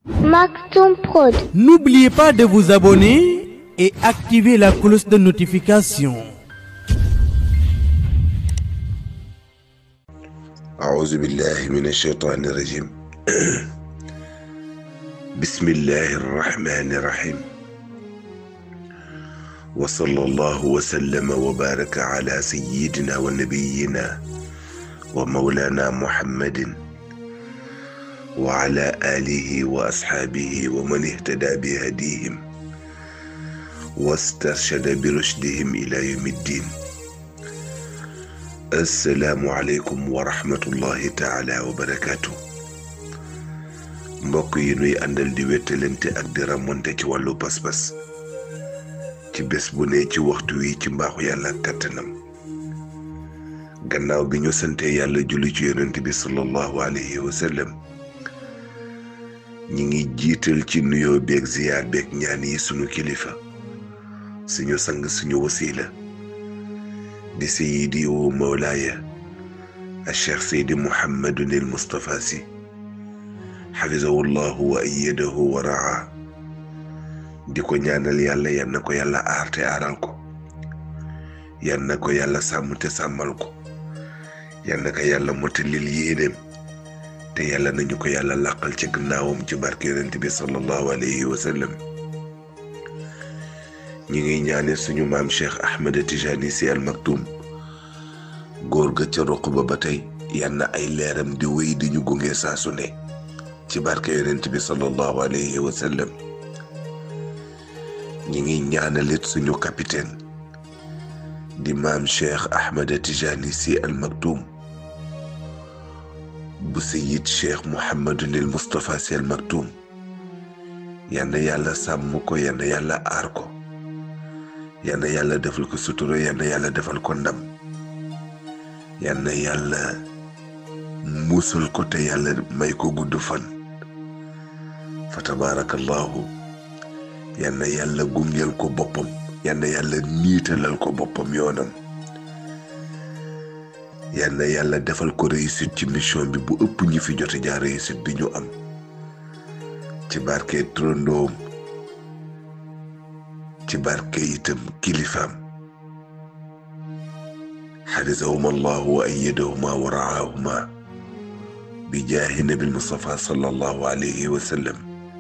Maktoum Prod. N'oubliez pas de vous abonner et activer la cloche de notification. أعوذ بالله من الشيطان الرجيم بسم الله الرحمن الرحيم وصلى الله وسلم وبارك على سيدنا ونبينا ومولانا محمد وعلى آله وأصحابه ومن اهتدى بهديهم واسترشد برشدهم إلى يوم الدين asalaamualeykum wa rahmatullahi taala wa barakaatu mbokk yi nuy àndal di wettalante ak di ramonte ci wàllu pas-pas ci bés bu ne ci waxtu wi ci mbaaxu yàlla ak kàttanam gannaaw bi ñu sante yàlla julli ci yonent bi sallallahu alayhi wa sallam ñi ngi jiital ci nuyoo beeg ziyaar beeg ñaan yi sunu kilifa suñu sang suñu wasiila di sayidi wa mawlaaya alcheikh saydi muhammadun il mustapha si xafizahu llahu wa ayadahu wa raa di ko ñaanal yàlla yan na ko yàlla aar te aaral ko yan na ko yàlla sàmm te sàmmal ko yan na ko yàlla motalil yéenéem te yàlla nañu ko yàlla làqal ci gannaawam ci barke yonent bi sallallahu alayhi wa sallam ñi ngi ñaane suñu maam cheikh ahmed tijani si al maktum góor ga ca roq ba ba tey yan na ay leeram di wéy di ñu gunge saa su ne ci barke yonent bi sallallahu alayhi wa sallam ñi ngi ñaanalit suñu capitaine di maam cheikh ahmed tijani si al maktum bu sayid cheikh mouhamadunil moustapha si al maktum yan na yàlla sàmm ko yan na yàlla aar ko yal na yàlla defal ko sutura yal na yàlla defal ko ndam yal na yàlla musul ko te yàlla may ko gudd fan fa tabaarakallahu yal na yàlla gungeel ko boppam yal na yàlla niitalal ko boppam yoonam yal na yàlla defal ko réussite ci mission bi bu ëpp ñi fi jote jaar réussite bi ñu am ci barke trondoom ci barke itam kilifaam xafisahuma allahu wa ayadahuma wa raahuma bi jaahi nabil mustafa sallallahu alayhi wa sallam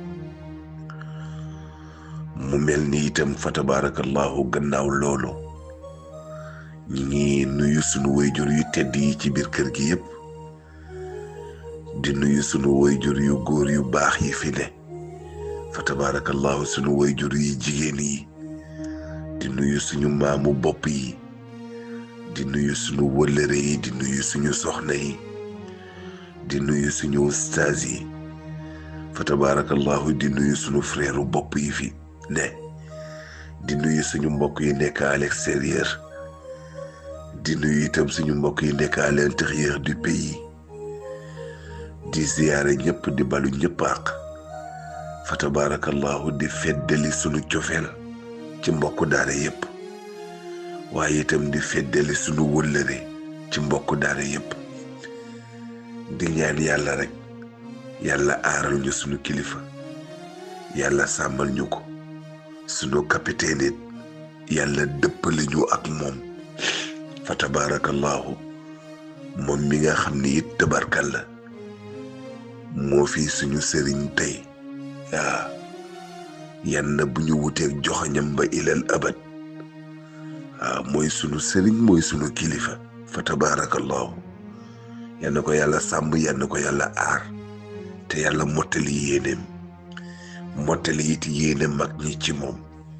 mu mel ni itam fa tabaarakallahu gannaaw loolu ñi ngi nuyu sunu wayjur yu tedd yi ci biir kër gi yépp di nuyu sunu wayjur yu góor yu baax yi fi ne fa tabaarakallahu sunu wayjur yi jigéen yi di nuyu suñu maamu bopp yi di nuyu suñu wëllëre yi di nuyu suñu soxna yi di nuyu suñu ustaas yi fa tabaarakallahu di nuyu suñu frère bopp yi fi ne di nuyu suñu mbokk yi nekk à l'extérieur di nuyu itam suñu mbokk yi nekk à l'intérieur du pays di ziyaare ñëpp di balu ñëpp àq fa tabaarakallahu di feddali suñu cofeel ci mbokk daara yépp waaye itam di feddali sunu wëllëre ci mbokk daara yépp di ñaan yàlla rek yàlla aaral ñu sunu kilifa yàlla sàmmal ñu ko sunu capitaine it yàlla dëppale ñu ak moom fa tabaarakallahu moom mi nga xam ni it tabarkal la moo fi suñu sëriñ tey waa yan na bu ñu wuteeg joxoñam ba ilal abad waaw mooy sunu sëriñ mooy sunu kilifa fa tabaarakallahu yan na ko yàlla sàmm yan na ko yàlla aar te yàlla mottali yéeneem mottali it yéene mag ñi ci moom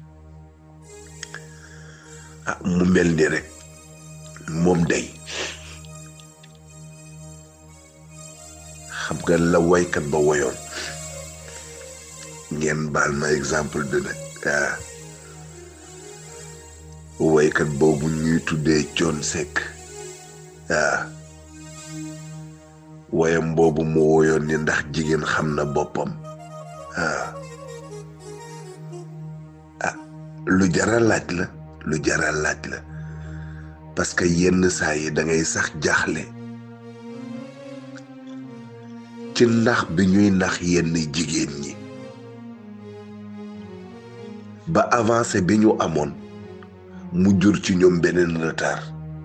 ah mu mel ni rek moom day xam nga la waykat ba woyoon ngeen baal ma exemple de nag ah woykat boobu ñuy tuddee coon sekk ah woyam boobu mu woyoon ni ndax jigéen xam na boppam ah ah lu jara laaj la lu jara laaj la parce que yenn saa yi da ngay sax jaaxle ci nax bi ñuy nax yenn jigéen ñi ba avancé bi ñu amoon mu jur ci ñoom beneen retard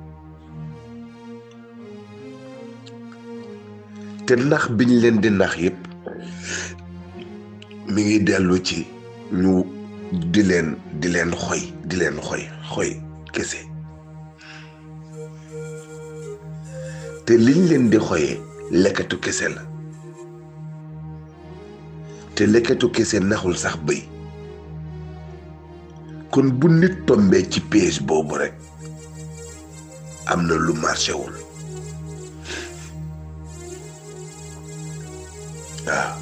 te nax biñ leen di nax yépp mi ngi dellu ci ñu di leen di leen xoy di leen xoy xoy kese te liñ leen di xoyee lekkatu kese la te lekkatu kese naxul sax bëy kon bu nit tombee ci piège boobu rekk am na lu marché wul waaw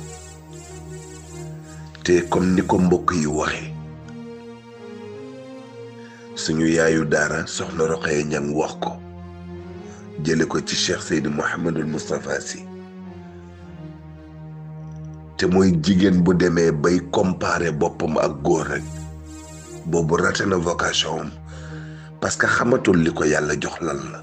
te comme ni ko mbokk yi waxee suñu yaayu daara soxna Roqaya Ñang wax ko jële ko ci Cheikh Seydi Mouhamadul Moustapha Sy te mooy jigéen bu demee bay comparer boppam ak góor rek boobu raté na vocation am parce que xamatul li ko yàlla jox lan la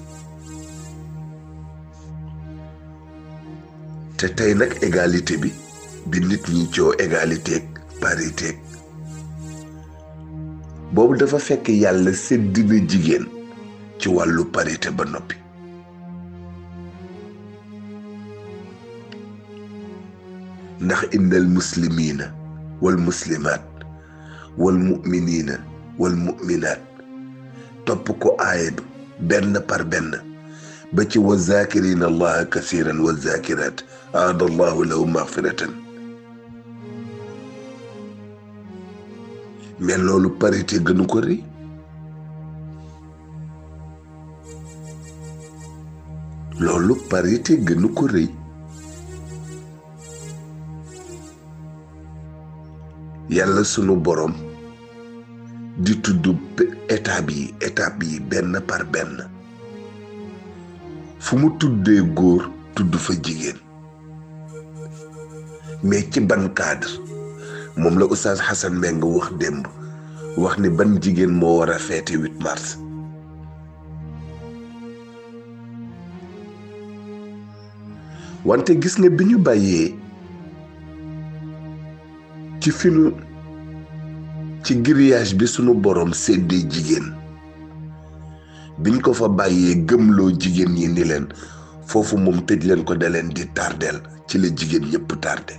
te tey nag égalité bi bi nit ñi coo égalité ak parité ak boobu dafa fekk yàlla sédd na jigéen ci wàllu parité ba noppi ndax innal muslimiina wal muslimaat wal mu'miniina wal mu'minaat topp ko aaya bi benn par benn ba ci wa zaakiriina allaha kasiran wa zaakiraat aada allahu lahu magfiratan mais loolu parité gënu ko rëy loolu parité gënu ko rëy yàlla sunu borom di tudd étape yi étape yi benn par benn fu mu tuddee góor tudd fa jigéen mais ci ban cadre moom la oustaz Hassan Mbengue wax démb wax ni ban jigéen moo war a feete 8 mars wante gis nga bi ñu bàyyee ci finu ci grillage bi sunu borom séddee jigéen biñ ko fa bàyyee gëmloo jigéen ñi ni leen foofu moom tëj leen ko da leen di tardeel ci la jigéen ñëpp tardé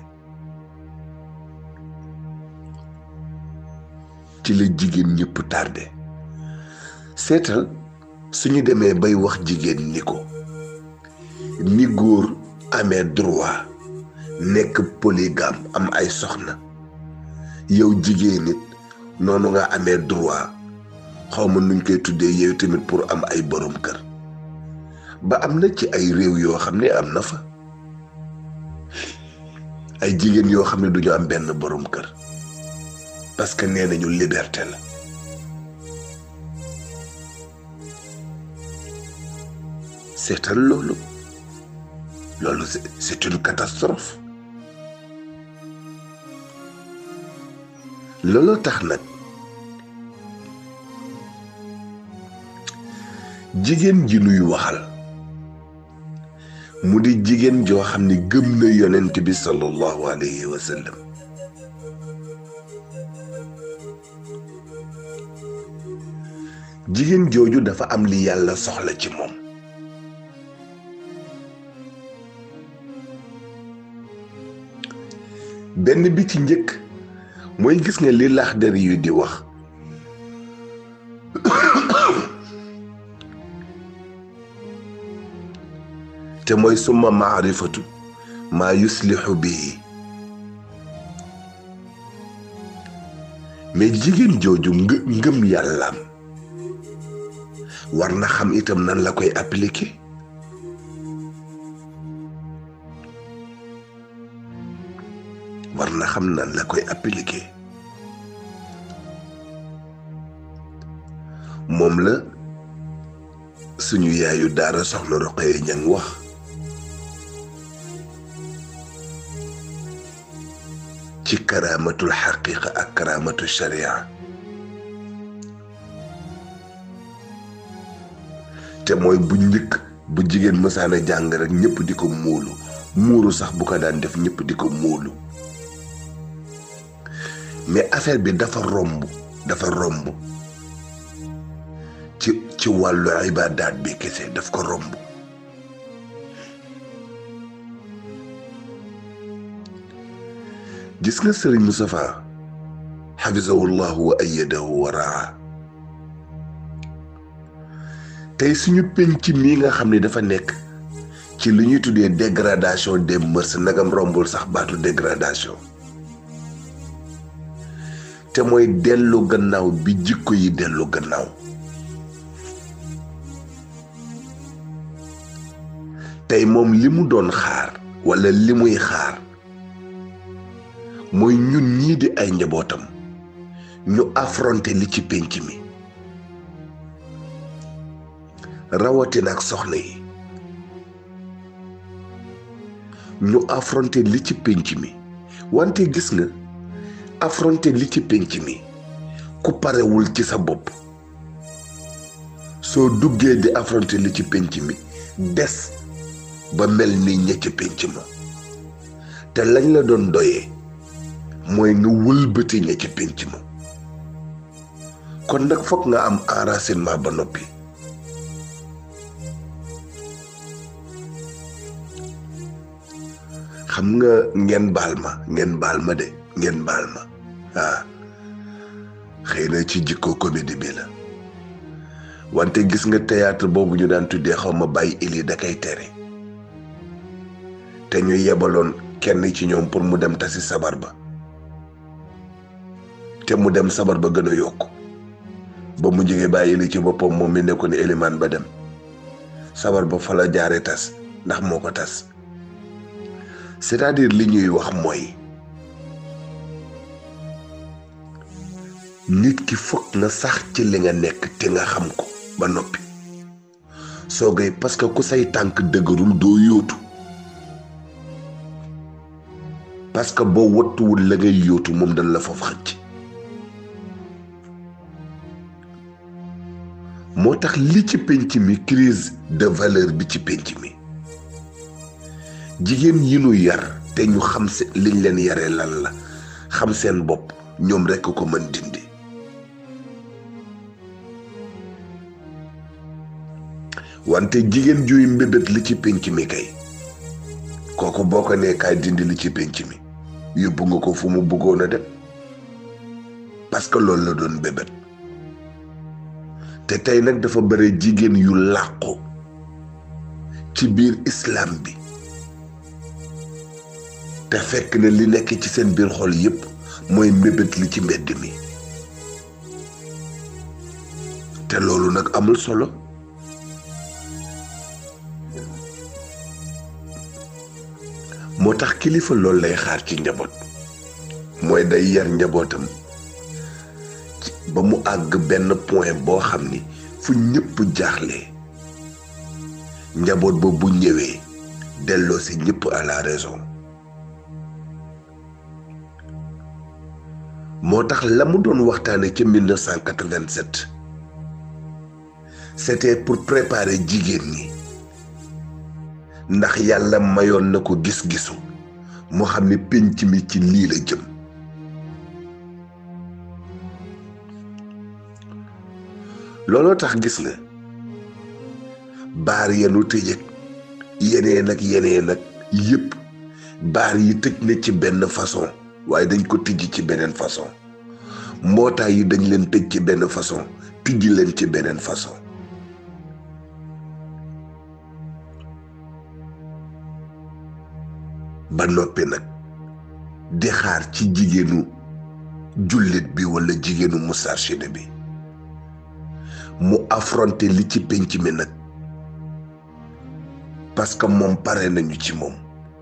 ci la jigéen ñëpp tardé seetal suñu demee bay wax jigéen ni ko ni góor amee droit nekk polygame am ay soxna yow jigéen nit noonu nga amee droit xaw ma nuñ koy tuddee yow tamit pour am ay borom kër ba am na ci ay réew yoo xam ne am na fa ay jigéen yoo xam ne duñu am benn borom kër parce que nee nañu liberté la seetal loolu loolu c'est une catastrophe looloo tax nag jigéen ji nuy waxal mu di jigéen joo xam ne gëm na yonent bi sallallahu alayhi wa sallam jigéen jooju dafa am li yàlla soxla ci moom benn bi ci njëkk mooy gis nga li Laxdari yu di wax te mooy suma maarifatu maa yuslixu bii mais jigéen jooju ngë ngëm yàllaam war na xam itam nan la koy appliquer war na xam nan la koy appliquer moom la suñu yaayu daara soxna Roqaya Ñang wax ci karaamatul xaqiqa ak karaamatu sharia te mooy bu njëkk bu jigéen mësaana jàng rek ñëpp di ko muulu muuru sax bu ko daan def ñëpp di ko móolu mais affaire bi dafa romb dafa romb ci ci wàllu ibaadaat bi kese daf ko romb gis nga sëriñ Moustapha xafisahullahu wa ayadahu wa raa tey suñu penc mii nga xam ne dafa nekk ci lu ñuy tuddee dégradation des mœurs nagam rombul sax baatu dégradation te mooy dellu gannaaw bi jikko yi dellu gannaaw tey moom li mu doon xaar walla li muy xaar mooy ñun ñii di ay njabootam ñu affronter li ci pénc mi rawatina ak soxna yi ñu affronter li ci pénc mi wante gis nga affronter li ci pénc mi ku parewul ci sa bopp soo duggee di affronter li ci pénc mi des ba mel ni ña ca pénc ma te lañ la doon doyee mooy nga wëlbati ña ca pénc ma kon nag foog nga am enracinement ba noppi xam nga ngeen baal ma ngeen baal ma de ngeen baal ma ah xëy na ci jikko comédie bi la wante gis nga théâtre boobu ñu daan tuddee xaw ma bàyyi ili da kay tere te ñu yebaloon kenn ci ñoom pour mu dem tasi sabar ba te mu dem sabar ba gën a yokku ba mu jógee bàyyi ili ci boppam moom mi nekkoon élimaan ba dem sabar ba fa la jaare tas ndax moo ko tas c'est-à-dire li ñuy wax mooy nit ki foog nga sax ci li nga nekk te nga xam ko ba noppi soogay parce que ku say tànk dëgërul doo yóotu parce que boo wattuwul la ngay yóotu moom dañ la foofu xëcc moo tax li ci penc mi crise de valeur bi ci penc mi jigéen yi nu yar te ñu xam se liñ leen yaree lan la xam seen bopp ñoom rekk ko mën dindi wante jigéen juy mbébét li ci pénc mi kay kooku boo ko nee kaay dindi li ci pénc mi yóbbu nga ko fu mu bëggoon a dem parce que loolu la doon mbébét te tey nag dafa bare jigéen yu làqu ci biir islam bi te fekk na li nekk ci seen biir xol yépp mooy mbébét li ci mbedd mi te loolu nag amul solo moo tax kilifa loolu lay xaar ci njaboot mooy day yar njabootam ba mu àgg benn point boo xam ni fu ñëpp jaaxlee njaboot ba bu ñëwee delloo si ñëpp à la raison moo tax la mu doon waxtaane ca 1987 c'était pour préparer jigéen ñi ndax yàlla mayoon na ko gis-gisu moo xam ne pénc mi ci lii la jëm looloo tax gis nga baar yenu tëjëg yeneen ak yeneen ak yépp baar yi tëj na ci benn façon waaye dañ ko tijji ci beneen façon mbootaay yi dañ leen tëj ci benn façon tijji leen ci beneen façon ba noppi nag di xaar ci jigéenu jullit bi walla jigéenu mustarchide bi mu affronter li ci pénc mi nag parce que moom pare nañu ci moom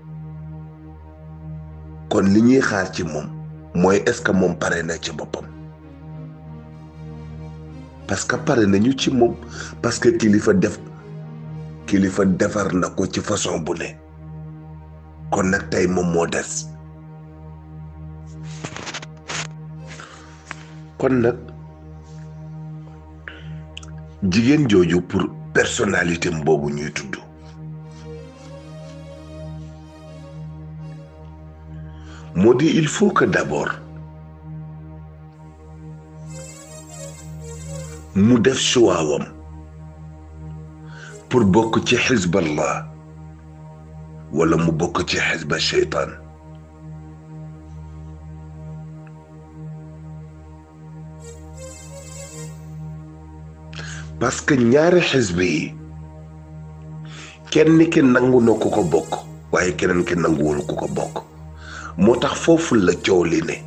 kon li ñuy xaar ci moom mooy est-ce que moom pare na ci boppam parce que pare nañu ci moom parce que kilifa def kilifa defar na ko ci façon bu ne kon nag tey moom moo des kon nag jigéen jooju pour personnalité boobu ñuy tudd moo di il faut que d'abord mu def choix-wam pour bokk ci xizballah wala mu bokk ci xizba sheytaan parce que ñaari xizb yi kenn ki nangu na ku ko bokk waaye keneen ki nanguwul ku ko bokk moo tax foofu la coow li ne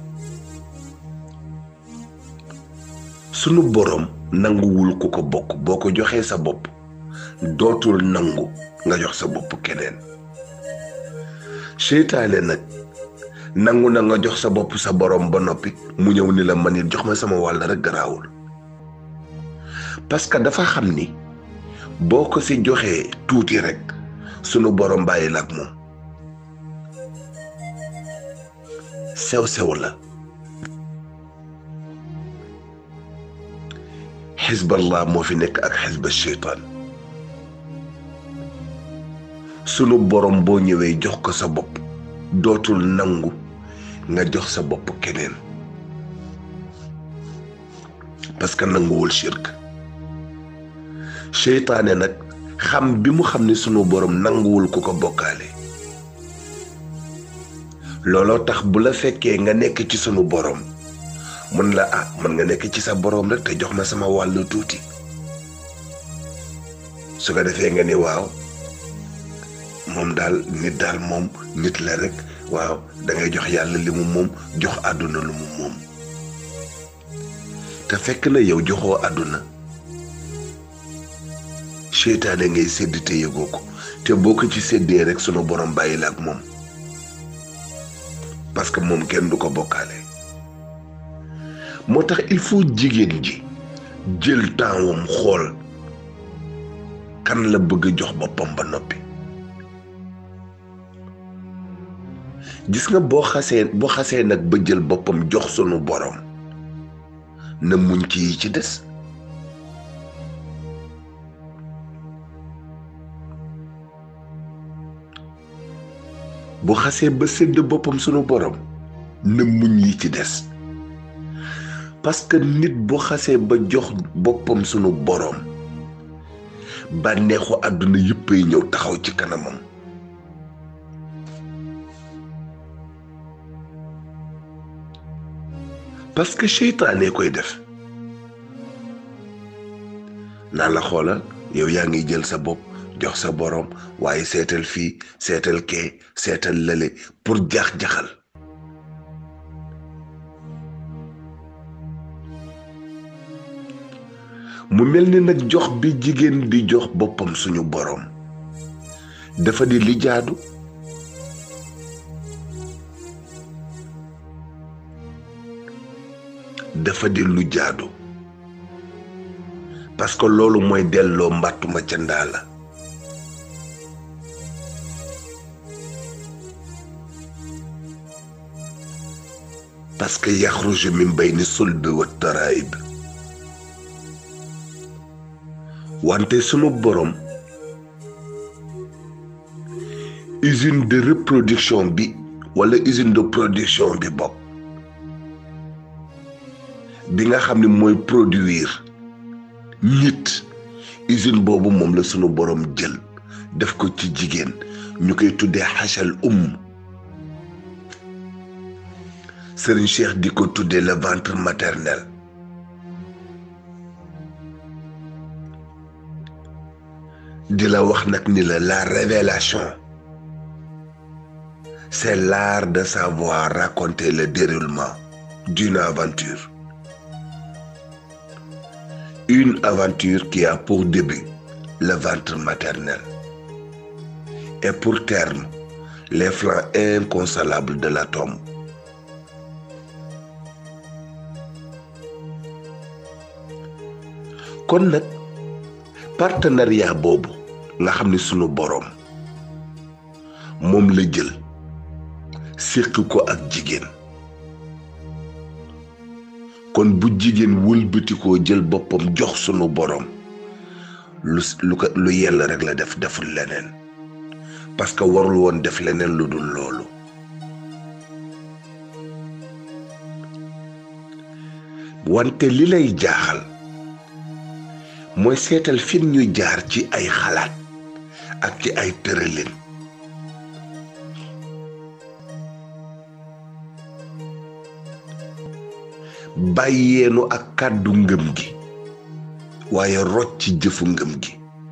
sunu boroom nanguwul ku ko bokk boo ko joxee sa bopp dootul nangu nga jox sa bopp keneen seytaane nag nangu na nga jox sa bopp sa boroom ba noppi mu ñëw ni la man it jox ma sama wàll rek garaawul parce que dafa xam ni boo ko ci joxee tuuti rek sunu boroom bàyyi la ak moom sew sew la xisballah moo fi nekk ak xisba sheytaan sunu borom boo ñëwee jox ko sa bopp dootul nangu nga jox sa bopp keneen parce que nanguwul shirk seytaane nag xam bi mu xam ni sunu borom nanguwul ku ko bokkaale looloo tax bu la fekkee nga nekk ci sunu borom mën la ah mën nga nekk ci sa borom rek te jox ma sama wàllu tuuti su ko defee nga ni waaw moom daal nit daal moom nit la rek waaw da ngay jox yàlla li mu moom jox àdduna lu mu moom te fekk na yow joxoo àdduna seytaane ngay sédd te yëgoo ko te boo ko ci séddee rek sunu borom bàyyi la ak moom parce que moom kenn du ko bokkaale moo tax il faut jigéen ji jël temps wam xool kan la bëgg a jox boppam ba noppi gis nga boo xasee boo xasee nag ba jël boppam jox sunu borom na muñ ci yi ci des bu xasee ba sédd boppam sunu borom na muñ yi ci des parce que nit bu xasee ba jox boppam sunu borom bànneexu àdduna yëppay ñëw taxaw ci kanamam parce que seytaane koy def naa la xoolal yow yaa ngi jël sa bopp jox sa boroom waaye seetal fii seetal kee seetal lële pour jax-jaxal mu mel ni nag jox bi jigéen di jox boppam suñu boroom dafa di li jaadu dafa di lu jaadu parce que loolu mooy delloo mbàttuma ca ndaa la parce que yaxruju min bayni sulbi wa taraib wante sunu borom usine de reproduction bi wala usine de production bi bopp bi nga xam ne mooy produire nit usine boobu moom la sunu borom jël def ko ci jigéen ñu koy tuddee xachal umm Serigne Cheikh di ko tuddee le ventre maternel di la wax nag ni la la révélation c'est l'art de savoir raconter le déroulement d'une aventure une aventure qui a pour début le ventre maternel et pour terme les flancs inconsolables de la tombe kon nag partenariat boobu nga xam ni sunu boroom moom la jël séq ko ak jigéen kon bu jigéen wëlbatikoo jël boppam jox sunu boroom lu lu ko lu yell rek la def deful leneen parce que warul woon def leneen lu dul loolu wante li lay jaaxal mooy seetal fin ñu jaar ci ay xalaat ak ci ay tëralin bàyyeenu ak kàddu ngëm gi waaye rocc ci jëfu ngëm gi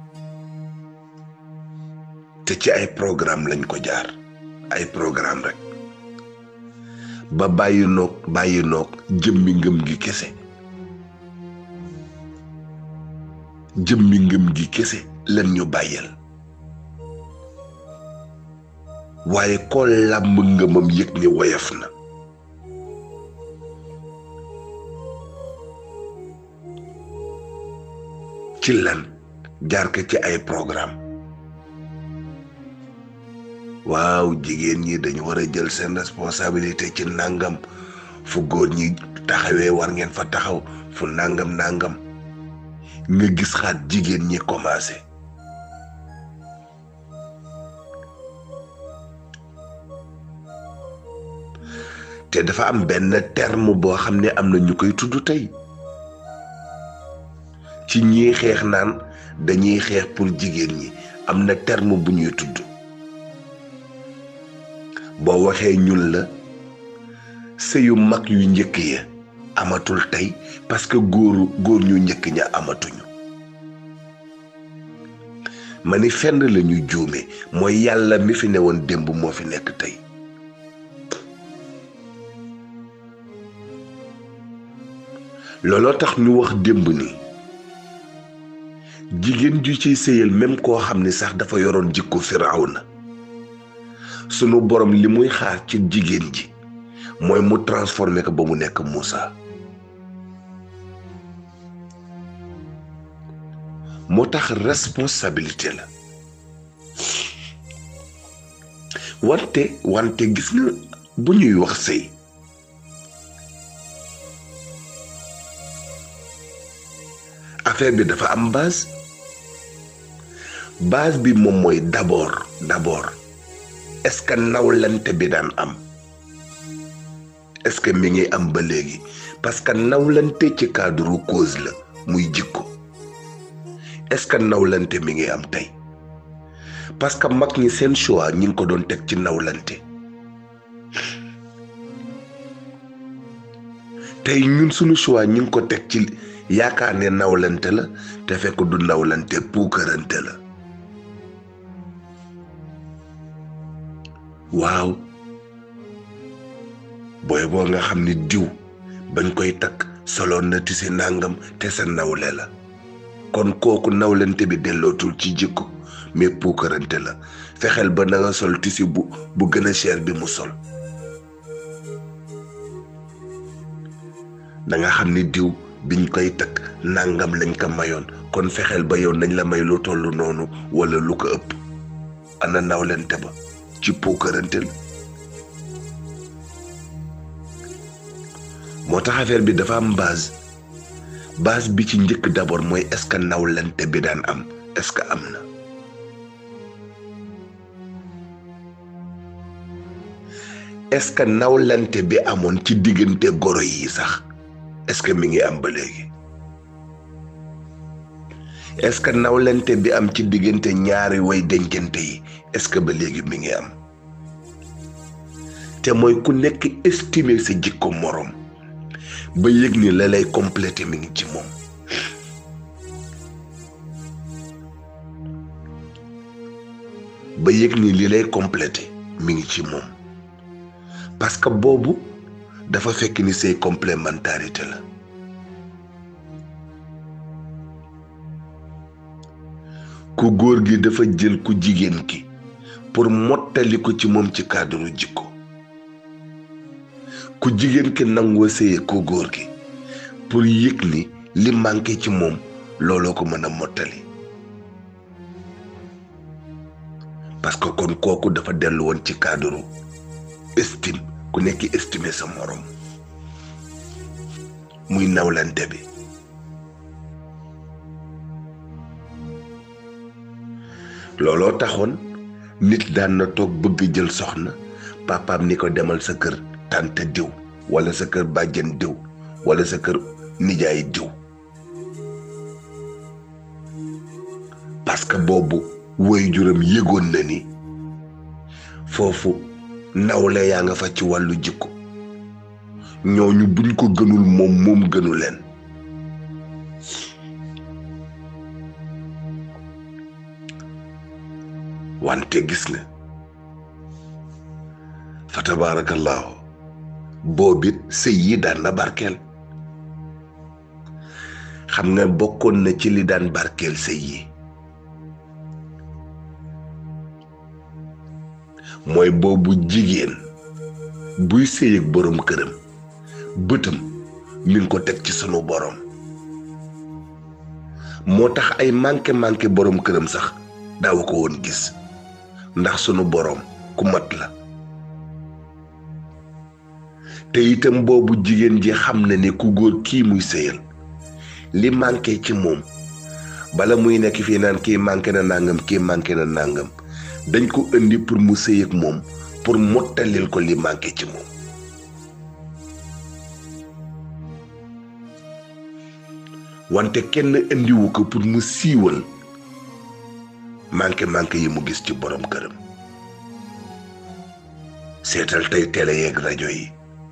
te ci ay programme lañ ko jaar ay programme rek ba bàyyi noog bàyyi noog jëmmi ngëm gi kese jëmmi ngëm gi kese lan ñu bàyyal waaye koo làmb ngëmam yëg ni woyof na ci lan jaar ko ci ay programme waaw jigéen ñi dañu war a jël seen responsabilité ci nàngam fu góor ñi taxawee war ngeen fa taxaw fu nàngam nàngam nga gis xaat jigéen ñi commencé te dafa am benn terme boo xam ne am na ñu koy tudd tey ci ñiy xeex naan dañuy xeex pour jigéen ñi am na terme bu ñuy tudd boo waxee ñun la sëyu mag yu njëkk ya amatul tey parce que góoru góor ñu njëkk ña amatuñu ma ni fenn la ñu juume mooy yàlla mi fi newoon démb moo fi nekk tey looloo tax ñu wax démb ni jigéen ju ciy sëyal même koo xam ni sax dafa yoroon jikko Firawna sunu borom li muy xaar ci jigéen ji mooy mu transformé ko ba mu nekk Moussa moo tax responsabilité la wante wante gis nga bu ñuy wax sëy affaire bi dafa am base base bi moom mooy d'abord d'abord est-ce que nawlante bi daan am est-ce que mi ngi am ba léegi parce que nawlante ci cadre cause la muy jikko est-ce que nawlante mi ngi am tey parce que mag ñi seen choix ñi ngi ko doon teg ci nawlante tey ñun suñu choix ñi ngi ko teg ci yaakaar ne nawlante la te fekk du nawlante puukarante la waaw booy boo nga xam ni diw bañ koy takk soloon na ti si nàngam te sa nawle la kon kooku nawlante bi dellootul ci jikko mais puukarante la fexeel ba na nga sol tisi bu bu gën a cher bi mu sol da nga xam ni diw biñ koy takk nàngam lañ ko mayoon kon fexeel ba yow nañ la may lu toll noonu wala lu ko ëpp ana nawlante ba ci puukarante la moo tax affaire bi dafa am base base bi ci njëkk d'abord mooy est-ce que nawlante bi daan am est-ce que am na est-ce que nawlante bi amoon ci diggante goro yi sax est-ce que mi ngi am ba léegi est-ce que nawlante bi am ci diggante ñaari way dencante yi est-ce que ba léegi mi ngi am te mooy ku nekk estimer sa jikko moroom ba yëg ni la lay complété mi ngi ci moom ba yëg ni li lay complété mi ngi ci moom parce que boobu dafa fekk ni say complémentarité la ku góor gi dafa jël ku jigéen ki pour mottali ko ci moom ci cadre jikko ku jigéen ki nangoo séye ku góor gi pour yëg ni li manqué ci moom looloo ko mën a mottali parce que kon kooku dafa dellu woon ci cadre estime ku nekk estimer sa morom muy nawlante bi looloo taxoon nit daan na toog bëgg jël soxna papaam ni ko demal sa kër tante diw wala sa kër bàjjen diw wala sa kër nijaay diw parce que boobu woy juram yëgoon na ni foofu nawle yaa nga fa ci wàllu jikko ñooñu buñ ko gënul moom moom gënu leen wante gis nga fa tabaarakallaahu boobit sëy yi daan na barkeel xam nga bokkoon na ci li daan barkeel sëy yi mooy boobu jigéen buy sëy ak boroom këram bëtam mi ngi ko teg ci sunu boroom moo tax ay manqué manqué boroom këram sax daawu ko woon gis ndax sunu boroom ku mat la te itam boobu jigéen ji xam na ne ku góor kii muy sëyal li manqué ci moom bala muy nekk fii naan kii manqué na nangam kii manqué na nangam dañ ko indi pour mu sëy ak moom pour mottalil ko li manqué ci moom wante kenn indiwu ko pour mu siiwal manqué manqué yi mu gis ci borom këram seetal tey télé yeeg rajo yi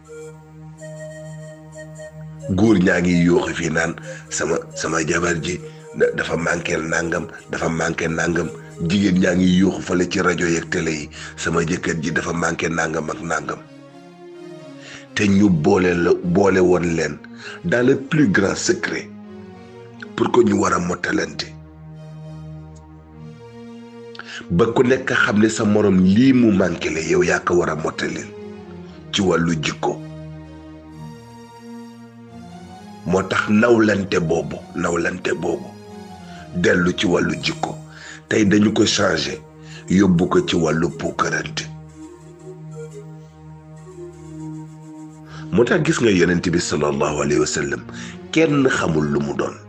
góor ñaa ngi yooxi fii naan sama sama jabar ji dafa manqué nangam dafa manqué nangam jigéen ñaa ngi yooxu fale ci rajo yeeg télé yi sama jëkkër ji dafa manqué nangam ak nangam te ñu boole la boole woon leen dans le plus grand secret pour que ñu war a mottalante ba ku nekk xam ne sa morom lii mu manqué la yow yaa ko war a mottalil ci wàllu jikko moo tax nawlante boobu nawlante boobu dellu ci wàllu jikko tey dañu ko changé yóbbu ko ci wàllu puukarante moo tax gis nga yonent bi sallallahu alayhi wa sallam kenn xamul lu mu doon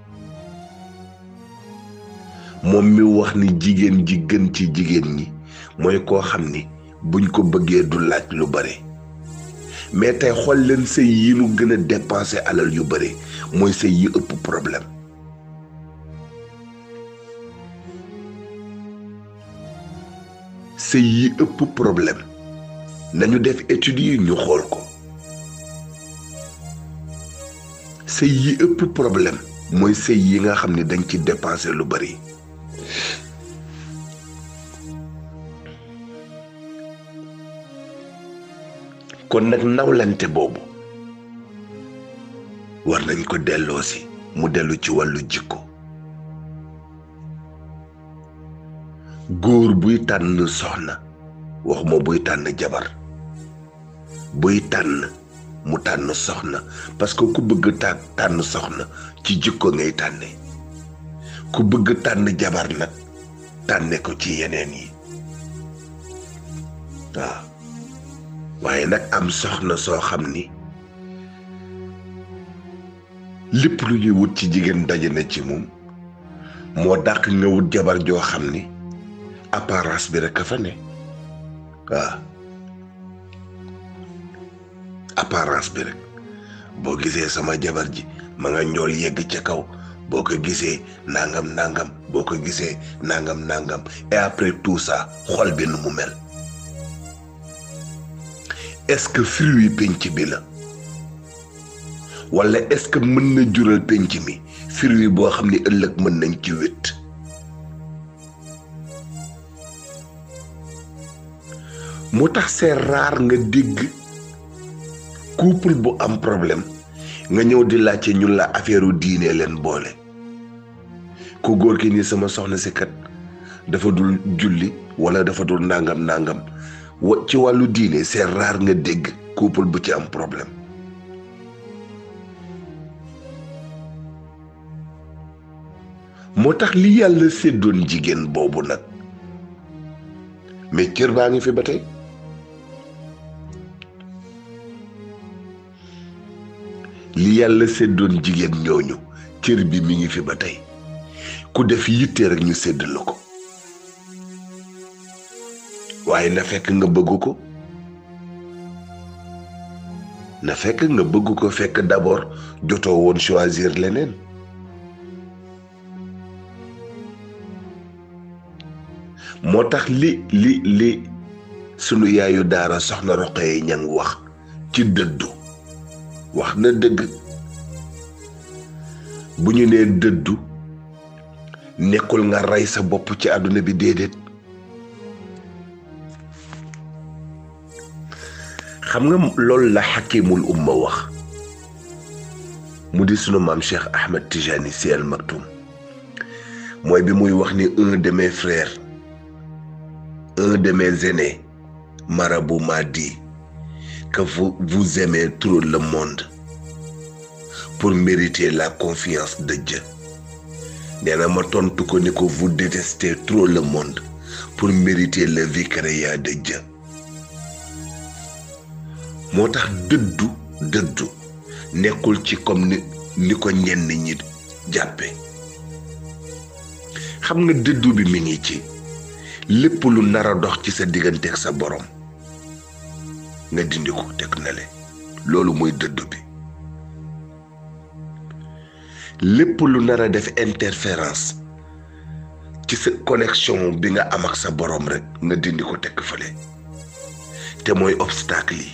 moom mi wax ni jigéen ji gën ci jigéen ñi mooy koo xam ni buñ ko bëggee du laaj lu bare mais tey xool leen sëy yi nu gën a dépensé alal yu bare mooy sëy yi ëpp problème sëy yi ëpp problème nañu def études yi ñu xool ko sëy yi ëpp problème mooy sëy yi nga xam ne dañ ci dépensé lu bari kon nag nawlante boobu war nañ ko delloosi mu dellu ci wàllu jikko góor buy tànn soxna waxuma buy tànn jabar buy tànn mu tànn soxna parce que ku bëgg ta tànn soxna ci jikko ngay tànne ku bëgg tànn jabar nag tànne ko ci yeneen yi waaw waaye nag am soxna soo xam ni lépp lu ñuy wut ci jigéen daje na ci moom moo dàq nga wut jabar joo xam ni apparence bi rek a fa ne waaw apparence bi rek boo gisee sama jabar ji ma nga njool yegg ca kaw boo ko gisee nangam nangam boo ko gisee nangam nangam et après tout ça xol bi nu mu mel est-ce que fruit penc bi la wala est-ce que mën na jural penc mi fruit boo xam ni ëllëg mën nañ ci wét moo tax c'est rare nga dégg couple bu am problème nga ñëw di laajte ñun la affaire u diine leen boole ku góor ki ni sama soxna si kat dafa dul julli wala dafa dul nangam nangam wa ci wàllu diine c'est rare nga dégg couple bu ci am problème moo tax li yàlla séddoon jigéen boobu nag mais cër baa ngi fi ba tey li yàlla séddoon jigéen ñooñu cër bi mi ngi fi ba tey ku def yitte rek ñu sédd la ko waaye na fekk nga bëgg ko na fekk nga bëgg ko fekk d'abord jotoo woon choisir leneen moo tax li li li sunu yaayu daara soxna Roqaya ñang wax ci dëddu wax na dëgg bu ñu nee dëddu nekkul nga rey sa bopp ci àdduna bi déedéet xam nga loolu la xakimul umma wax mu di sunu maam Cheikh Ahmed Tijani Sy Al Maktoum mooy bi muy wax ni un de mes frères un de mes aînés marabout m'a dit que vous vous aimez trop le monde pour mériter la confiance de Dieu nee na ma tontu ko ni ko vous détestez trop le monde pour mériter le vicariat de Dieu moo tax dëddu dëddu nekkul ci comme ni ni ko ñenn ñi jàppe xam nga dëddu bi mi ngi ci lépp lu nar a dox ci sa digganteeg sa borom nga dindi ko teg na le loolu mooy dëddu bi lépp lu nar a def interférence ci sa connexion bi nga am ak sa borom rek nga dindi ko teg fële te mooy obstacle yi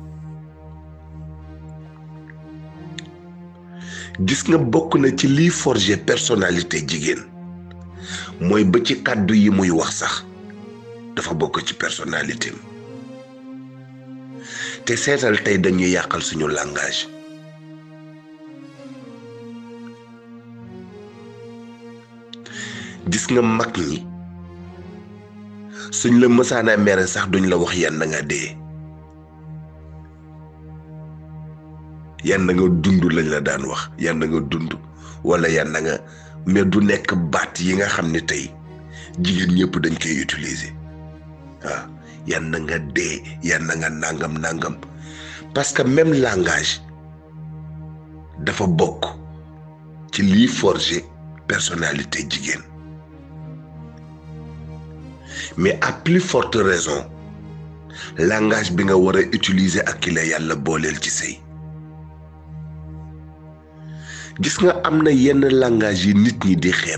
gis nga bokk na ci liy forger personnalité jigéen mooy ba ci kàddu yi muy wax sax dafa bokk ci personnalité am te seetal tey dañuy yàqal suñu langage gis nga mag ñi suñ la mësaana mere sax duñ la wax yan na nga dee yan na nga dund lañ la daan wax yan na nga dund wala yan na nga mais du nekk baat yi nga xam ne tey jigéen ñëpp dañ koy utiliser waaw yan na nga dee yan na nga nangam nangam parce que même langage dafa bokk ci liy forger personnalité jigéen mais à plus forte raison langage bi nga war a utiliser ak ki la yàlla booleel ci sëy gis nga am na yenn langage yi nit ñi di xeeb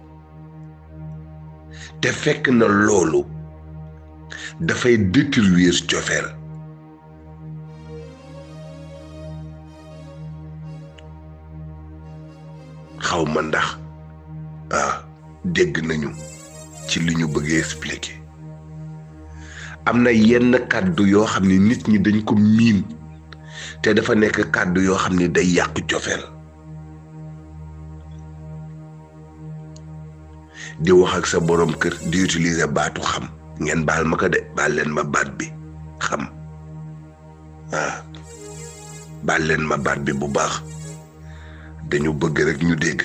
te fekk na loolu dafay détruire cofeel xaw ma ndax ah dégg nañu ci li ñu bëggee expliquer am na yenn kàddu yoo xam ne nit ñi dañ ko miin te dafa nekk kàddu yoo xam ne day yàq cofeel di wax ak sa borom kër di utiliser baatu xam ngeen baal ma ko de baal leen ma baat bi xam ah baal leen ma baat bi bu baax dañu bëgg rek ñu dégg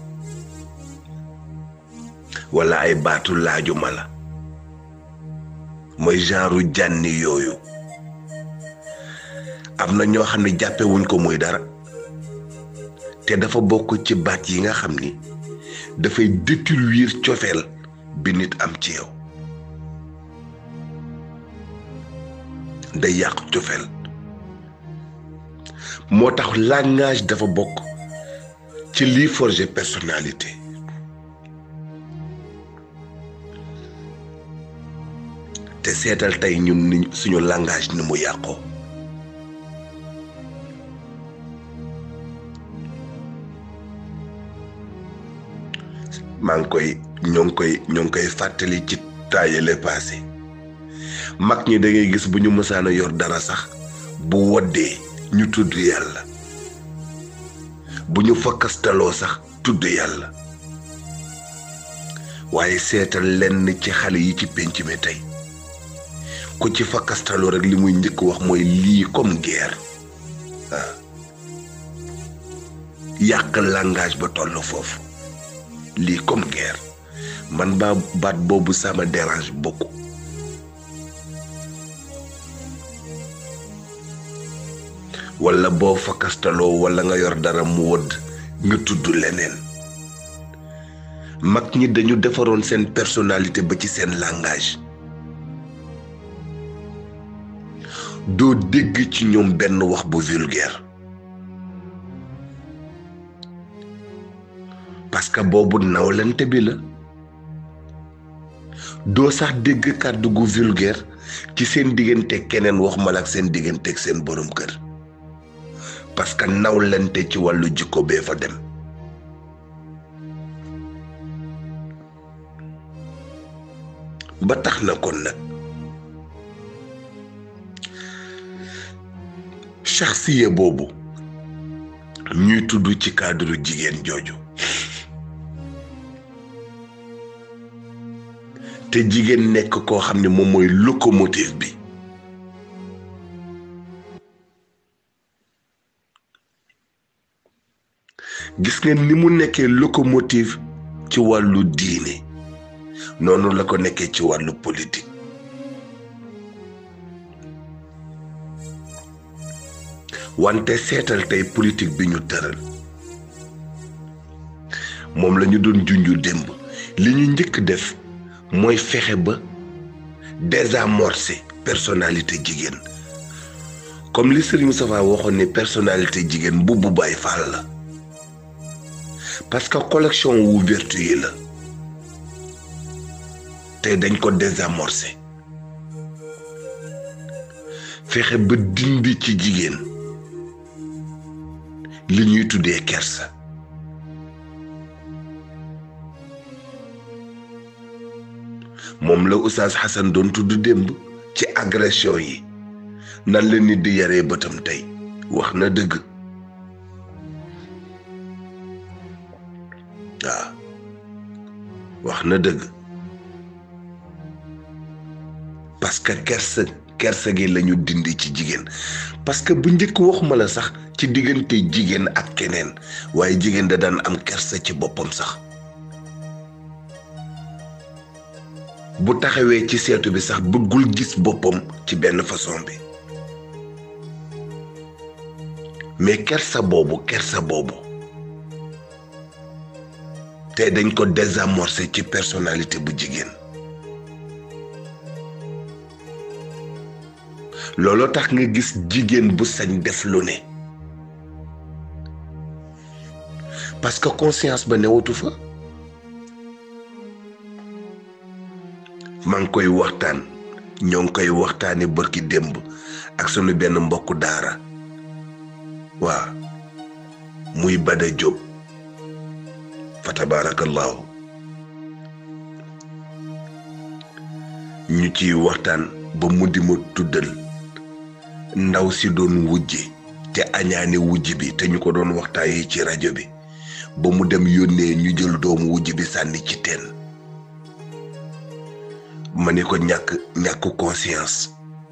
wala ay baatu laaju ma la mooy genre jànni yooyu am na ñoo xam ne jàppewuñ ko muy dara te dafa bokk ci baat yi nga xam ni dafay détruire cofeel bi nit am ci yow day yàq cofeel moo tax langage dafa bokk ci liy forger personnalité te seetal tey ñun ni suñu langage ni mu yàqoo maa ngi koy ñoo ngi koy ñoo ngi koy fàttali ci taayale passé mag ñi da ngay gis bu ñu mësaan a yor dara sax bu woddee ñu tudd yàlla bu ñu fakkastaloo sax tudd yàlla waaye seetal lenn ci xale yi ci pénc mi tey ku ci fakkastaloo rek li muy njëkk wax mooy lii comme guerre waaw yàq langage ba toll foofu lii comme guerre man ba baat boobu sama dérange beaucoup wala boo fakastaloo wala nga yor dara mu wëdd nga tudd leneen mag ñi dañu defaroon seen personnalité ba ci seen langage doo dégg ci ñoom benn wax bu vulgaire parce que boobu nawlante bi la doo sax dégg kàddu gu vulgaire ci seen diggante keneen wax mal ak seen diggante ak seen borom kër parce que nawlante ci wàllu jikko bee fa dem ba tax na kon nag shaxsiya boobu ñuy tudd ci cadre jigéen jooju te jigéen nekk koo xam ne moom mooy locomotive bi gis ngeen ni mu nekkee locomotive ci wàllu diine noonu la ko nekkee ci wàllu politique wante seetal tey politique bi ñu tëral moom la ñu doon junju démb li ñu njëkk def mooy fexe ba désamorcer personnalité jigéen comme li Serigne Moustapha waxoon ne personnalité jigéen bu bu Baay Faal la parce que collection wu vertu yi la tey dañ ko désamorcer fexe ba dindi ci jigéen li ñuy tuddee kersa moom la Oustaz Hassan doon tudd démb ci agression yi nan la nit di yaree bëtam tey wax na dëgg waaw wax na dëgg parce que kersa kersa gi lañu dindi ci jigéen parce que bu njëkk waxuma la sax ci diggante jigéen ak keneen waaye jigéen da daan am kersa ci boppam sax bu taxawee ci seetu bi sax bëggul gis boppam ci benn façon bi mais kersa boobu kersa boobu te dañ ko désamorcer ci personnalité bu jigéen looloo tax nga gis jigéen bu sañ def lu ne parce que conscience ba newatu fa maa ngi koy waxtaan ñoo ngi koy waxtaane bërki démb ak sunu benn mbokku daara waa muy Bada Jóob fa tabaarakallaahu ñu ciy waxtaan ba mu di ma tuddal ndaw si doon wujje te añaane wujj bi te ñu ko doon waxtaayee ci rajo bi ba mu dem yónnee ñu jël doomu wujj bi sànni ci teen ma ne ko ñàkk ñàkk conscience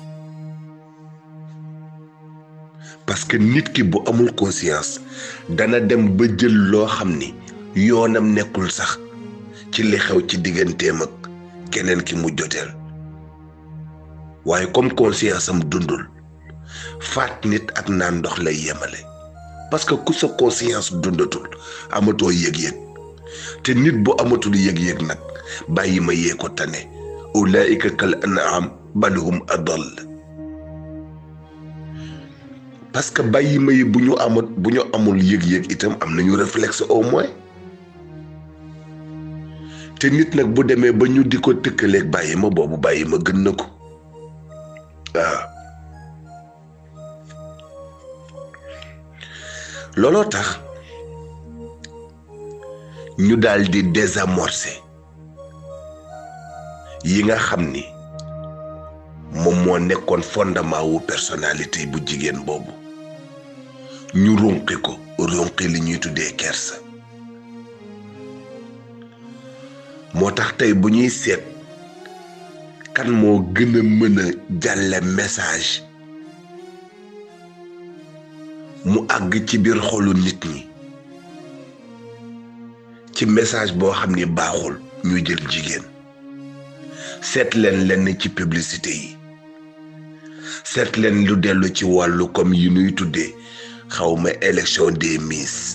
parce que nit ki bu amul conscience dana dem ba jël loo xam ni yoonam nekkul sax ci li xew ci digganteem ak keneen ki mu joteel waaye comme conscience am dundul faat nit ak naan ndox lay yemale parce que ku sa conscience dundatul amatoo yëg-yëg te nit bu amatul yëg-yëg nag bàyyi ma yee ko tane ulaika kal an'am bal hum adall parce que bàyyi ma yi bu ñu amat bu ñu amul yëg-yëg itam am nañu réflexe au moins te nit nag bu demee ba ñu di ko tëkkaleeg bàyyi ma boobu bàyyi ma gën na ko waaw looloo tax ñu daal di désamorcer yi nga xam ni moom moo nekkoon fondement wu personnalité bu jigéen boobu ñu runqi ko runqi li ñuy tuddee kersa moo tax tey bu ñuy seet kan moo gën a mën a jàlle message mu àgg ci biir xolu nit ñi ci message boo xam ni baaxul ñu jël jigéen seet leen lenn ci publicité yi seet leen lu dellu ci wàllu comme yi nuy tuddee xawma élection des miss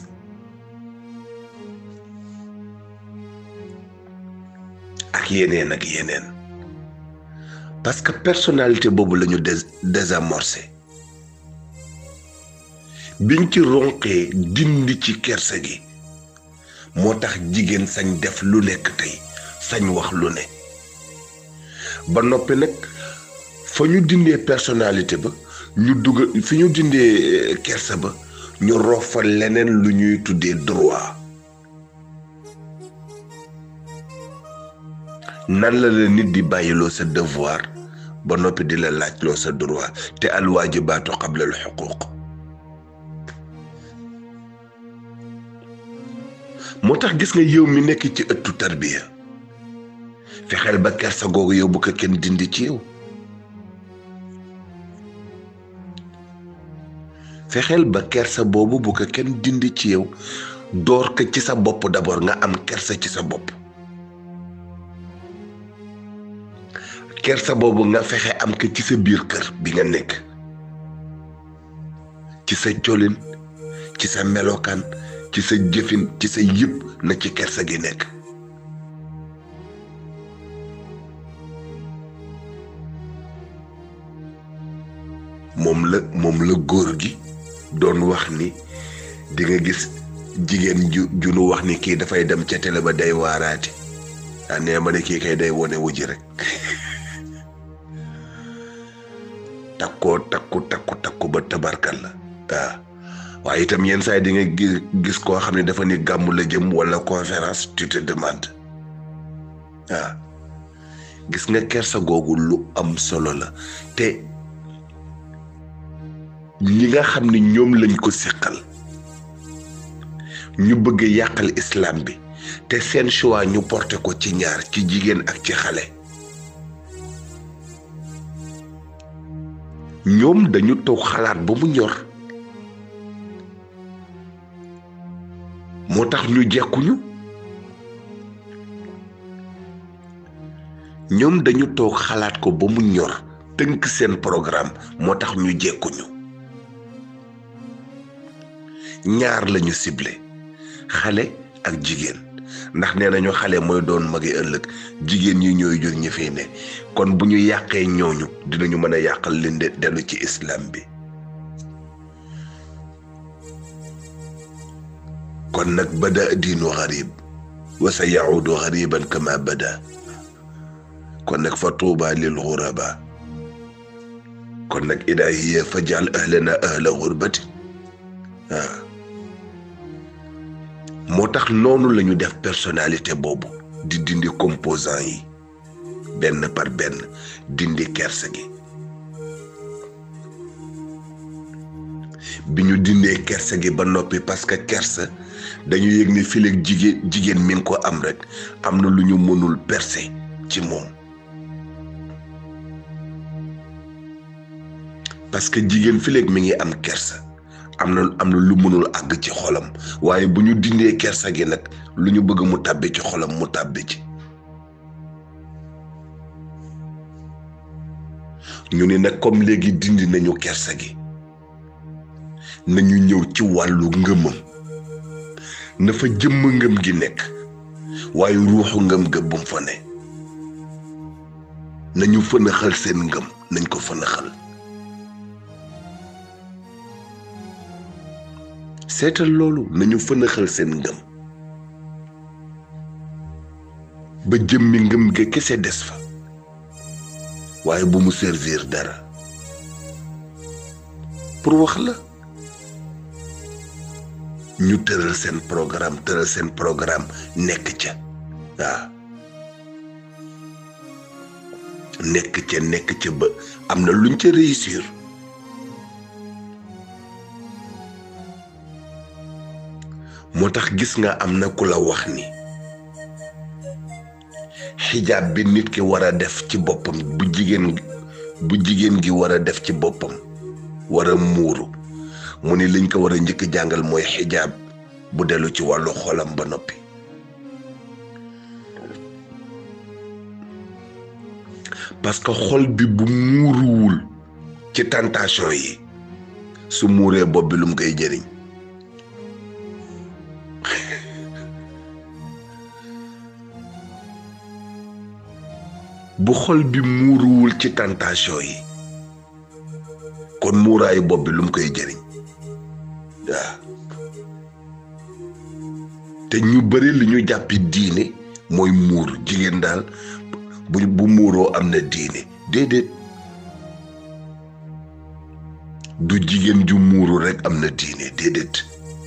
ak yeneen ak yeneen parce que personnalité boobu la ñu dés désamorcé biñ ci ronqee dindi ci kersa gi moo tax jigéen sañ def lu nekk tey sañ wax lu ne ba noppi nag fa ñu dindee personnalité ba ñu dugal fi ñu dindee kersa ba ñu roof fa leneen lu ñuy tuddee droit nan la la nit di bàyyiloo sa devoir ba noppi di la laajloo sa droit te alwaajibaatu qabla al xuquuq moo tax gis nga yow mi nekk ci ëttu tarbiya fexeel ba kersa googu yow bu ko kenn dindi ci yow fexeel ba kersa boobu bu ko kenn dindi ci yow door ko ci sa bopp d'abord nga am kersa ci sa bopp kersa boobu nga fexe am ko ci sa biir kër bi nga nekk ci sa colin ci sa melokaan ci sa jëfin ci sa yëpp na ci kersa gi nekk moom la moom la góor gi doon wax ni di nga gis jigéen ju ju nu wax ni kii dafay dem ca télé ba day waaraate ah nee ma ne kii kay day wone wuji rek takkoo takku takku takku ba tabarkal la waaw waaye itam yenn saa yi di nga gis koo xam ne dafa ni gàmmu la jëm wala conférence tu te demande waaw gis nga kersa googu lu am solo la te ñi nga xam ne ñoom lañ ko siqal ñu bëgg yàqal islam bi te seen choix ñu porté ko ci ñaar ci jigéen ak ci xale ñoom dañu toog xalaat ba mu ñor moo tax ñu jekkuñu ñoom dañu toog xalaat ko ba mu ñor tënk seen programme moo tax ñu jekkuñu ñaar lañu ciblé xale ak jigéen ndax nee nañu xale mooy doon magi ëllëg jigéen ñi ñooy jur ñi fi ne kon bu ñu yàqee ñooñu dinañu mën a yàqal leen de dellu ci islam bi kon nag bada diinu xarib wa sa yaudu xariban kama bada kon nag fa tuuba lil xuraba kon nag ilaahiya fa jaal ahlana ahla xurbati waaw moo tax noonu la ñu def personnalité boobu di dindi composant yi benn par benn dindi kersa gi bi ñu dindee kersa gi ba noppi parce que kersa dañu yëg ni fileeg jigéen jigéen mi ngi ko am rek am na lu ñu mënul percer ci moom parce que jigéen fileeg mi ngi am kersa am na am na lu mënul àgg ci xolam waaye bu ñu dindee kersa gi nag lu ñu bëgg mu tàbbi ci xolam mu tàbbi ci ñu ne nag comme léegi dindi nañu kersa gi nañu ñëw ci wàllu ngëmam na fa jëmm ngëm gi nekk waaye ruuxu ngëm ga bu mu fa ne nañu fënaxal seen ngëm nañ ko fënaxal seetal loolu nañu fënaxal seen ngëm ba jëmmi ngëm ga kese des fa waaye bu mu servir dara pour wax la ñu tëral seen programme tëral seen programme nekk ca waaw nekk ca nekk ca ba am na luñ ca réussir moo tax gis nga am na ku la wax ni xijaab bi nit ki war a def ci boppam bu jigéen bu jigéen gi war a def ci boppam war a muuru mu ni liñ ko war a njëkk jàngal mooy xijaab bu dellu ci wàllu xolam ba noppi parce que xol bi bu muuruwul ci tentation yi su muuree bopp bi lu mu koy jëriñ bu xol bi muuruwul ci tentation yi kon muuraayu bopp bi lu mu koy jëriñ waaw te ñu bëri li ñu jàppi diine mooy muur jigéen daal bu bu muuroo am na diine déedéet du jigéen ju muuru rekk am na diine déedéet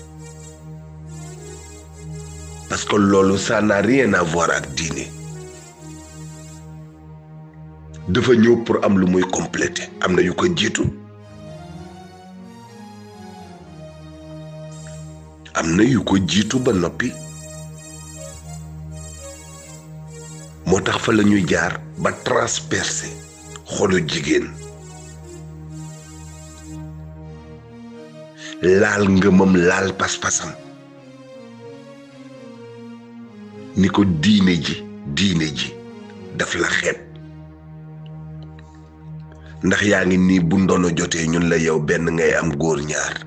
parce que loolu ça n'a rien à voir ak diine dafa ñëw pour am lu muy compléter am na yu ko jiitu am na yu ko jiitu ba noppi moo tax fa la ñuy jaar ba transpercer xolu jigéen laal ngëmam laal pas-pasam ni ko diine ji diine ji daf la xeeb ndax yaa ngi nii bu ndono jotee ñun la yow benn ngay am góor ñaar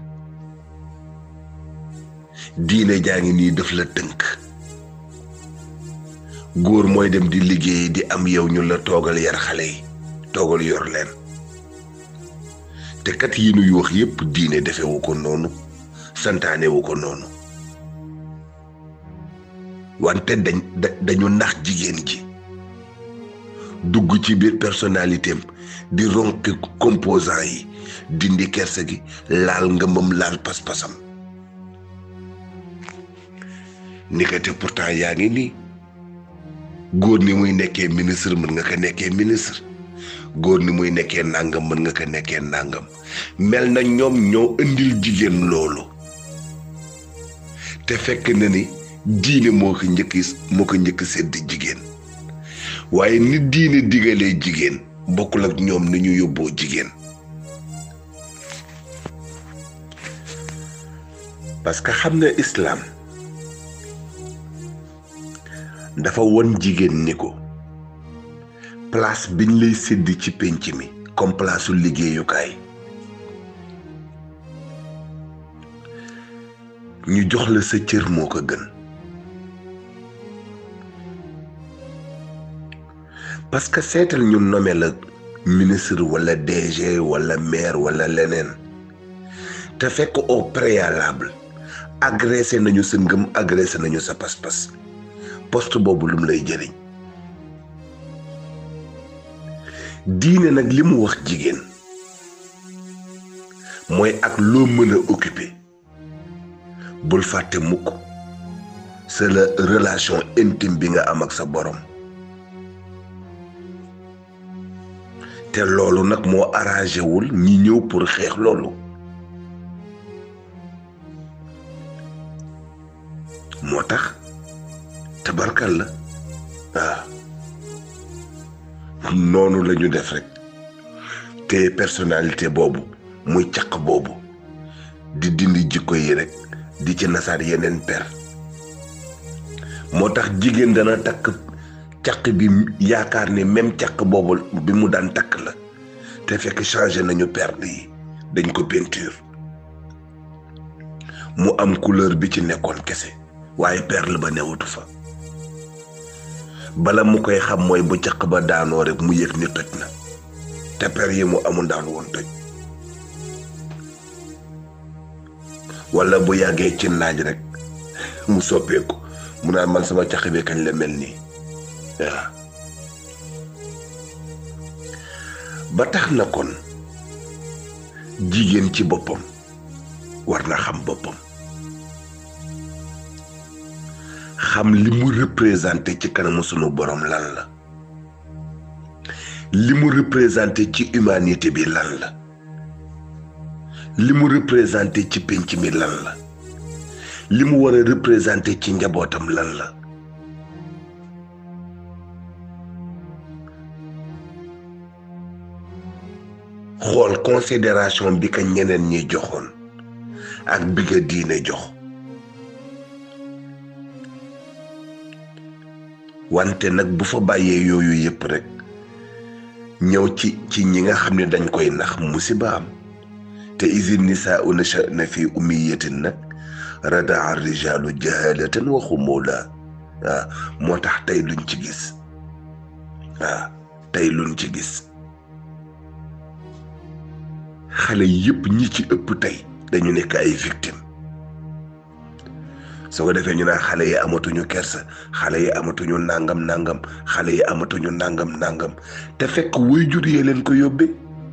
diine jaa ngi nii daf la tënk góor mooy dem di liggéey di am yow ñu la toogal yar xale yi toogal yor leen te kat yi nuy wax yépp diine defewu ko noonu santaanewu ko noonu wante dañ dañu nax jigéen ji dugg ci biir personnalité am di ronki composant yi dindi kerse gi laal ngëmam laal pas-pasam ni ko te pourtant yaa ngi nii góor ni muy nekkee ministre mën nga ko nekkee ministre góor ni muy nekkee nàngam mën nga ko nekkee nàngam mel na ñoom ñoo indil jigéen loolu te fekk na ni diine moo ko njëkk moo ko njëkk sedd jigéen waaye ni diine digalee jigéen bokkul ak ñoom ni ñu yóbboo jigéen parce que xam nga islaam dafa won jigéen ni ko place biñ lay sédd ci pénc mi comme place su liggéeyukaay ñu jox la sa cër moo ko gën parce que seetal ñu nommé la ministre walla DG walla maire walla leneen te fekk au préalable agressé nañu sa ngëm agressé nañu sa pas-pas poste boobu lu mu lay jëriñ diine nag li mu wax jigéen mooy ak loo mën a occuper bul fàtte mukk c'est la relation intime bi nga am ak sa borom te loolu nag moo arrangé wul ñi ñëw pour xeex loolu moo tax tabarkal la waaw noonu la ñu def rek te personnalité boobu muy caq boobu di dindi jikko yi rek di ci nasaat yeneen per moo tax jigéen dana takk caq bi yaakaar ni même caq boobu bi mu daan takk la te fekk changé nañu perle yi dañ ko peinture mu am couleur bi ci nekkoon kese waaye perle ba newutu fa bala mu koy xam mooy bu caq ba daanoo rek mu yëg ni toj na te per yi mu amul daan woon toj wala bu yàggee ci naaj rek mu soppeeku mu naan man sama caq bi kañ la mel nii waaw ba tax na kon jigéen ci boppam war na xam boppam xam li mu représenté ci kanamu sunu borom lan la li mu représenté ci humanité bi lan la li mu représenté ci pénc mi lan la li mu war a représenté ci njabootam lan la xool considération bi ka ñeneen ñi joxoon ak bi nga diine jox wante nag bu fa bàyyee yooyu yépp rek ñëw ci ci ñi nga xam ne dañ koy nax musiba am te isin nisaa u na fi umiyatin nag radaa rijaalu jahalatan wa xumula waaw moo tax tey luñ ci gis waaw tey luñ ci gis xale yépp ñi ci ëpp tey dañu nekk ay victime soo ko defee ñu naan xale yi amatuñu kersa xale yi amatuñu nangam nangam xale yi amatuñu nangam nangam te fekk waajur yee leen ko yóbbee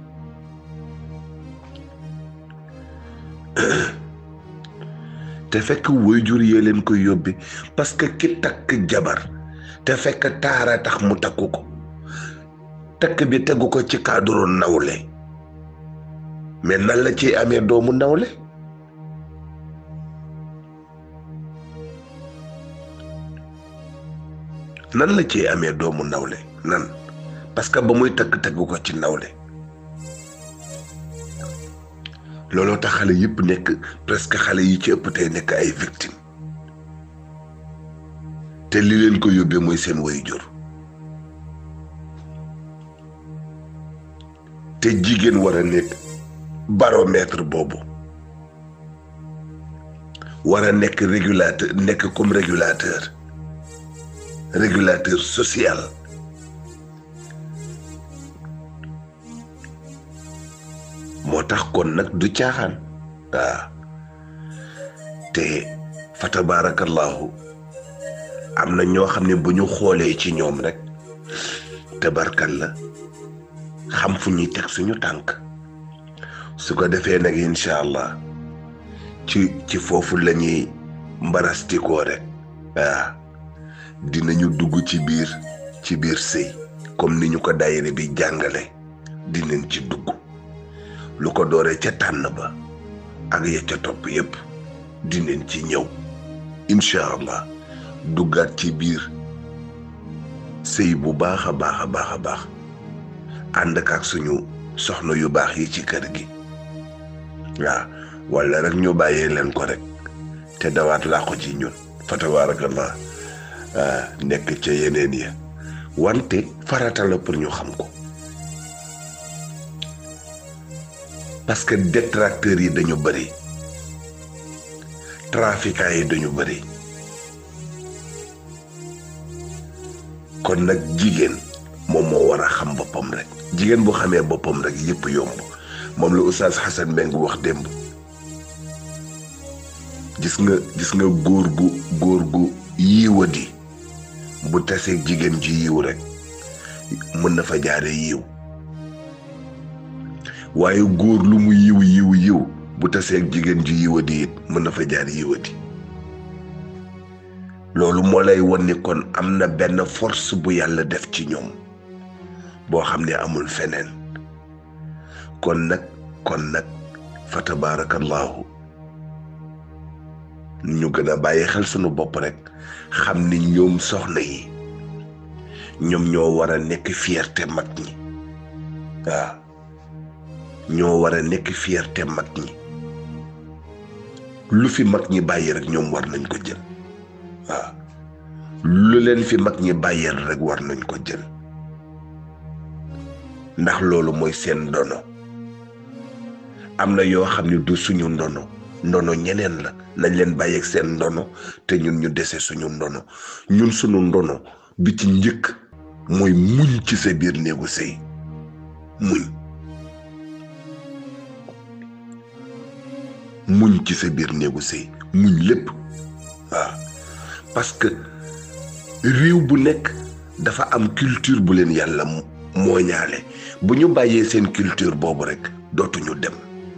te fekk waajur yee leen ko yóbbee parce que ki takk jabar te fekk taara tax mu takku ko takk bi tegu ko ci cadre nawle mais nan la ciy amee doomu nawle nan la ciy amee doomu nawle nan parce que ba muy takk tegu ko ci nawle looloo tax xale yëpp nekk presque xale yi ci ëpp tey nekk ay victime te li leen ko yóbbee mooy seen waajur te jigéen war a nekk baromètre boobu war a nekk régulateur nekk comme régulateur régulateur social moo tax kon nag du caaxaan waaw te fa tabarakallahu am na ñoo xam ne bu ñu xoolee ci ñoom rek tabarkal la xam fu ñuy teg suñu tànk su ko defee nag incha allah ci ci foofu la ñuy mbarastikoo rek waaw dinañu dugg ci biir ci biir sëy comme ni ñu ko daayire bi jàngale dinañ ci dugg lu ko dooree ca tànn ba ak ya ca topp yépp dinañ ci ñëw incha allah duggaat ci biir sëy bu baax a baax a baax a baax ànd ak suñu soxna yu baax yi ci kër gi waaw wala rek ñu bàyyee leen ko rek te dawaat laa ko ci ñun fa tabaarakallah nekk ca yeneen ya wante farata la pour ñu xam ko parce que détracteurs yi dañu bëri trafiquants yi dañu bëri kon nag jigéen moom moo war a xam boppam rek jigéen bu xamee boppam rek yëpp yomb moom la oustaz Xasan Mbeng wax démb gis nga gis nga góor gu góor gu yiiwadi bu taseeg jigéen ji yiw rek mën na fa jaare yiw waaye góor lu mu yiw yiw yiw bu taseeg jigéen ji yiwadi it mën na fa jaar yiwadi loolu moo lay won ni kon am na benn force bu yàlla def ci ñoom boo xam ne amul feneen kon nag kon nag fa tabaarakallaahu ñu gën a bàyyi xel sunu bopp rek xam ni ñoom soxna yi ñoom ñoo war a nekk fierté mag ñi waaw ñoo war a nekk fierté mag ñi lu fi mag ñi bàyyi rek ñoom war nañ ko jël waaw lu leen fi mag ñi bàyyeel rek war nañ ko jël ndax loolu mooy seen ndono am na yoo xam ne du suñu ndono ndono ñeneen la nañ leen bàyyeeg seen ndono te ñun ñu dese suñu ndono ñun suñu ndono bi ci njëkk mooy muñ ci sa biir néegu sëy muñ muñ ci sa biir néegu sëy muñ lépp waaw parce que réew bu nekk dafa am culture bu leen yàlla mooñaale bu ñu bàyyee seen culture boobu rekk dootuñu dem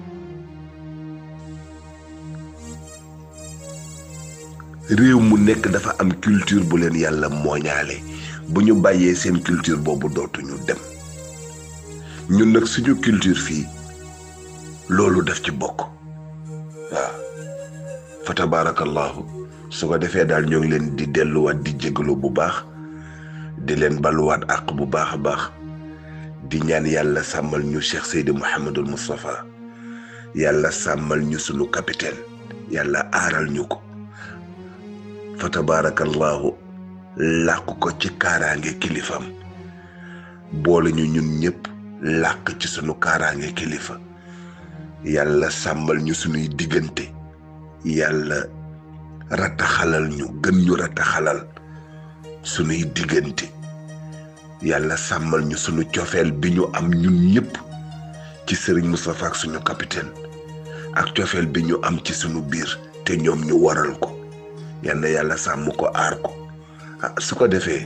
réew mu nekk dafa am culture bu leen yàlla mooñaale bu ñu bàyyee seen culture boobu dootuñu dem ñun nag suñu culture fii loolu daf ci bokk waaw fa tabaarakallaahu su ko defee daal ñoo ngi leen di delluwaat di jégalu bu baax di leen baluwaat àq bu baax a baax di ñaan yàlla sàmmal ñu Cheikh Seydi Mouhamadul Moustapha yàlla sàmmal ñu sunu capitaine yàlla aaral ñu ko fa tabaarakallaahu làq ko ci kaaraange kilifam boole ñu ñun ñëpp làq ci sunu kaaraange kilifa yàlla sàmmal ñu sunuy diggante yàlla rataxalal ñu gën ñu rataxalal sunuy diggante yàlla sàmmal ñu sunu cofeel bi ñu am ñun ñëpp ci sëriñ Moustapha ak suñu capitaine ak cofeel bi ñu am ci sunu biir te ñoom ñu waral ko yal na yàlla sàmm ko aar ko ah su ko defee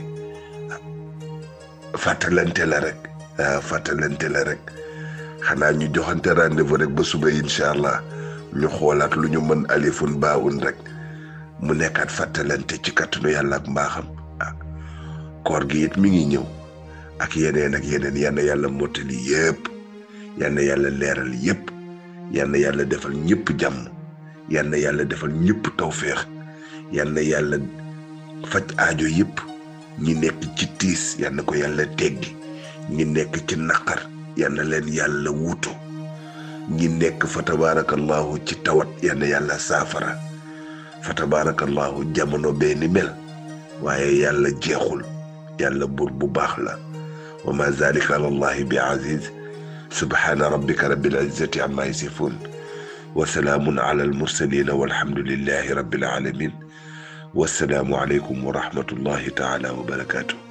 fàttalante la rek fàttalante la rek xanaa ñu joxante rendez-vous rek ba suba incha allah ñu xoolaat lu ñu mën alifun baawun rek mu nekkaat fàttalante ci kattanu yàlla ak mbaaxam ah koor gi it mi ngi ñëw ak yeneen ak yeneen yal na yàlla mottali yépp yal na yàlla leeral yépp yal na yàlla defal ñëpp jàmm yal na yàlla defal ñëpp tawféex yal na yàlla faj aajo yépp ñi nekk ci tiis yal na ko yàlla teggi ñi nekk ci naqar yal na leen yàlla wuutu ñi nekk fa tabaarakallahu ci tawat yal na yàlla saafara fa tabaarakallahu jamono bee ni mel waaye yàlla jeexul yàlla buur bu baax la wa ma zalika ala allahi bi aziz subhaana rabbika rabbil izzati amma yasifun wa salaamun ala al mursalin walhamdulillahi rabbil alamin wassalaamu aleykum wa rahmatullahi taala wa barakaatu